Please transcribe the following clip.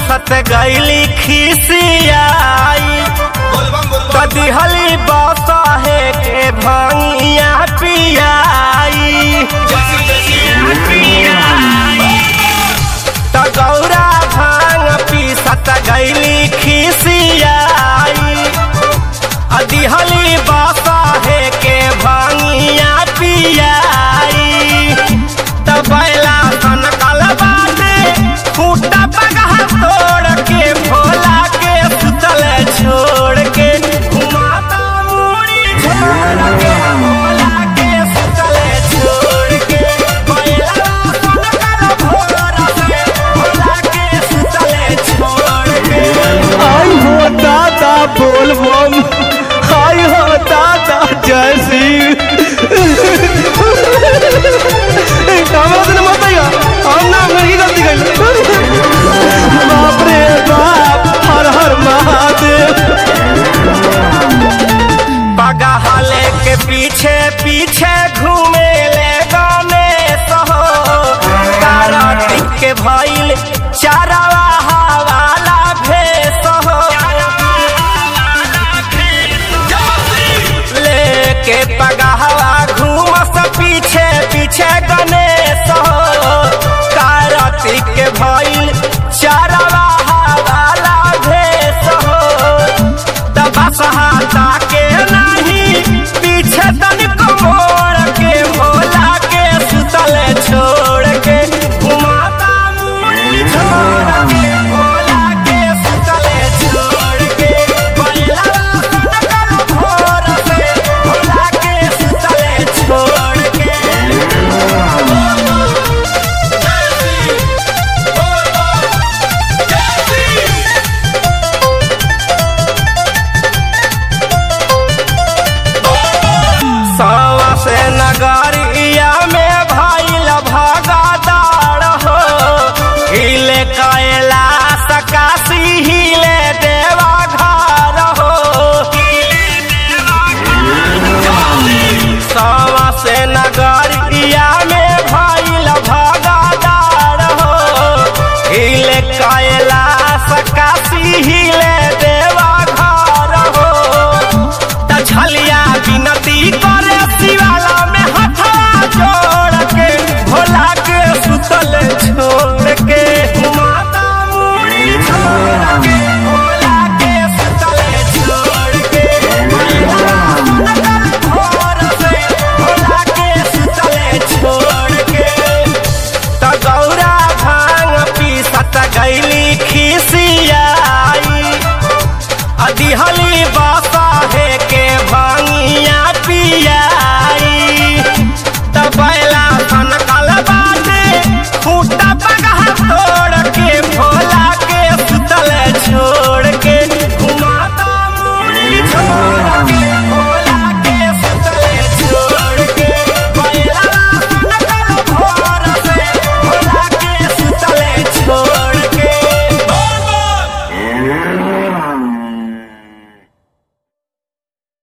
पीसत गईली खिसियाई कदिहली बसहे के भंगिया पियाई त गौरा भांग पीसत गईली खिसियाई अदिहली बसहे के भंगिया पियाई त बैला सन कलबाटे खूटा पगह तोड़ के भोला के सुतल छोड़ के घुमाता मुड़ी छोड़ के भोला के सुतल छोड़ के बैला सन कल भोर से भोला के सुतल छोड़ के आई हो दादा बोल बम आई हो दादा जय श्री कामराज ने मत आइगा हम ना मेरी गलती कर बाप रे बाप हर हर महादेव बगहले के पीछे पीछे घूमे ले गाने सहो कार्तिक के भइल चारवा हवाला भेस हो लेके पगहवा घूमस पीछे पीछे गणेश हो कार्तिक के भइल चारवा हवाला भेस हो तबसहाता के नहीं पीछे तनिको मोड़ के भोला के सुतल छोड़ के घुमाता मुड़ी छोड़ के भोला के सुतल छोड़ के बैला सनकल भोर से भोला के सुतल छोड़ के सवा से नगरिया में भइल भगदार हो हिले कैला सकाशी हिले देवा घर हो सवा से नगरिया में भइल भगदार हो हिले कैला सकाशी हिले देवा घर हो त छलिया विनती करे शिवाला में हथा जोड़ के भोला के सुतल छोड़ के माता मुड़ी छोड़ के भोला के सुतल छोड़ के भोर से भोला के सुतल छोड़ के त गौरा भांग पीसत गईली खिसियाई अदिहली बा